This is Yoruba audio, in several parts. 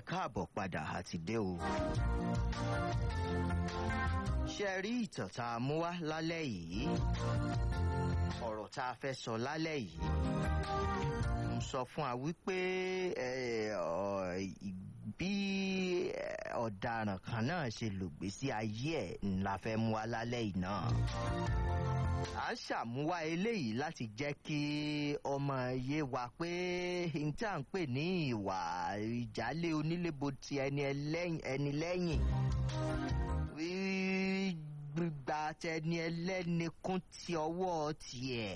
káàbọ̀ padà àti dé o. ṣé ẹ rí ìtàn tá a mú wá lálẹ́ yìí ọ̀rọ̀ tá a fẹ́ sọ lálẹ́ yìí ń sọ fún wa wípé bí ọ̀daràn kan náà ṣe lògbésí ayé ẹ̀ ńlá fẹ́ mú wá lálẹ́ yìí náà à ń ṣàmúwá eléyìí láti jẹ́ kí ọmọ yé wa pé n tí à ń pè ní ìwà ìjálé onílébo ti ẹni lẹ́yìn gbígba tẹni ẹlẹ́ni kún ti ọwọ́ tiẹ̀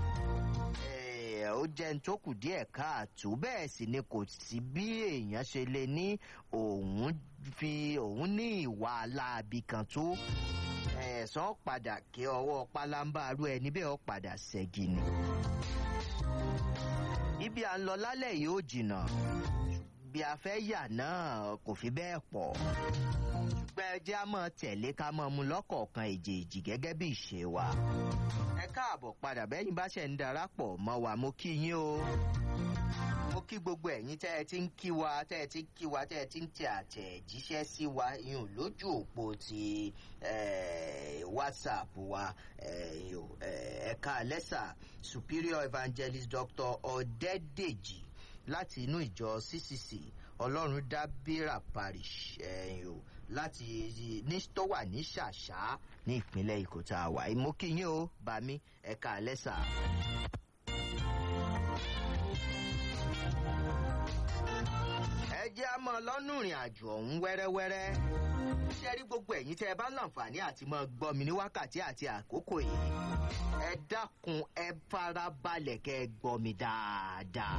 ó jẹ́ ní tó kù díẹ̀ káàtó bẹ́ẹ̀ sì ni kò sí bí èèyàn ṣe lè ní òun fi òun ní ìwà aláàbí kan tó ẹ̀sán padà kí ọwọ́ pálábá arú ẹni bẹ́ẹ̀ ó padà ṣẹ́gi ni. ibi à ń lọ lálẹ́ yìí ó jìnnà bí a fẹ́ yà náà kò fi bẹ́ẹ̀ pọ̀ ṣùgbọ́n ẹ jẹ́ á mọ̀ tẹ̀lé ká mọ̀ mu lọ́kọ̀ọ̀kan èjèèjì gẹ́gẹ́ bí ìṣe wa. ẹ káàbọ̀ padà bẹ́yìn bá ṣe ń darapọ̀ mọ́ wa mo kí yín o mo kí gbogbo ẹ̀yin tẹ́ ẹ ti ń kí wa tẹ́ ẹ ti ń kí wa tẹ́ ẹ ti ń tẹ àtẹ̀jíṣẹ́ sí wa yùn lójú òpó ti whatsapp wa ẹ̀ka lẹ́sà superior evangelist dr ọ̀dẹ́dèjì láti inú ìjọ ccc ọlọ́run dábìrà parish ẹ̀yìn o láti ní tó wà ní ṣàṣà ní ìpínlẹ̀ èkó tá a wà mo kí yín o bàmí ẹ̀ka lẹ́sà. ẹ jẹ́ àmọ́ lọ́nù ìrìn àjò ọ̀hún wẹ́rẹ́wẹ́rẹ́ ṣe rí gbogbo ẹ̀yin tẹ́ ẹ bá láǹfààní àti mọ́ gbọ́ mi ní wákàtí àti àkókò yìí ẹ dákun ẹ farabalẹ̀ kẹ́ ẹ gbọ́ mi dáadáa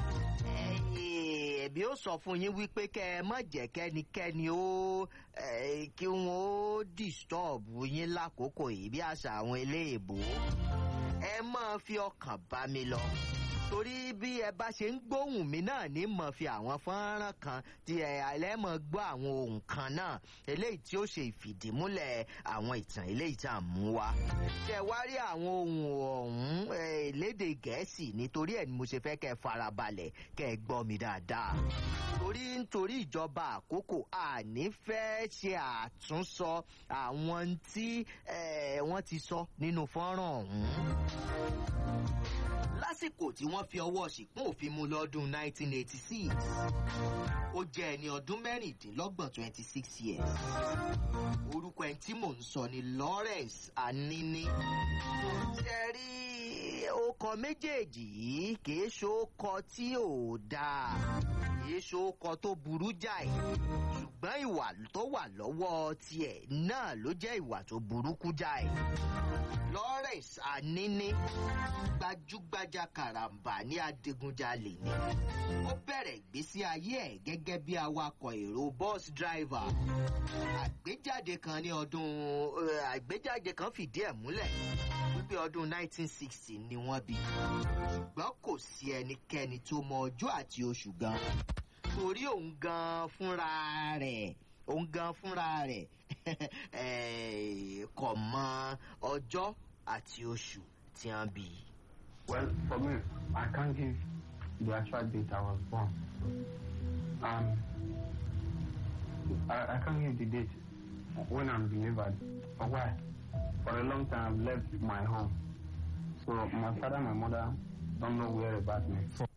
ẹ̀bí ó sọ fún yín wípé kẹ́ ẹ má jẹ́ kẹ́nikẹ́ni ó kí wọ́n ó disturb yín lákòókò yìí bí àṣà àwọn eléèbó ẹ máa fi ọkàn bá mi lọ torí bí ẹ bá ṣe ń gbóhùn mi náà ní mọ̀ fi àwọn fọ́nrán kan tí ẹ alẹ́ mọ̀ gbọ́ àwọn ohun kan náà eléyìí tí ó ṣe ìfìdímúlẹ̀ àwọn ìtàn eléyìí tá à ń mú wa. ṣe wá rí àwọn ohun ọ̀hún léde gẹ̀ẹ́sì nítorí ẹ̀ ni mo ṣe fẹ́ kẹ́ ẹ farabalẹ̀ kẹ́ ẹ gbọ́ mi dáadáa. torí nítorí ìjọba àkókò àní fẹ́ ṣe àtúnsọ àwọn tí wọ́n ti sọ nínú fọ́nrán ọ̀hún lásìkò tí wọ́n fi ọwọ́ ṣìpún òfin mu lọ́dún 1986 ó jẹ́ ẹni ọdún mẹ́rìndínlọ́gbọ̀n 26 years orúkọ ẹni tí mò ń sọ ni lawrence anini ṣe rí ọkọ méjèèjì yìí kìí ṣokọ tí ò dáa kìí ṣokọ tó burú jáì ṣùgbọ́n ìwà tó wà lọ́wọ́ tiẹ̀ náà ló jẹ́ ìwà tó burúkú jáì lawrence anini gbajúgbajà karambà ní adigunjalè ni ó bẹ̀rẹ̀ ìgbésí ayé ẹ̀ gẹ́gẹ́ bí awakọ̀ èrò bus driver àgbéjáde kan ní ọdún àgbéjáde kan fìdí ẹ̀ múlẹ̀ wípé ọdún 1960 ni wọ́n bí ṣùgbọ́n kò sí ẹnikẹ́ni tó mọ ọjọ́ àti oṣù gan torí òun gan fúnra rẹ̀ òun gan fúnra rẹ̀ kọ̀ mọ ọjọ́ àti oṣù tí wọ́n bí. Well, for me, I can't give the actual date I was born. Um, I, I can't give the date when I'm delivered. For why? For a long time, I've left my home. So my father and my mother don't know where about me.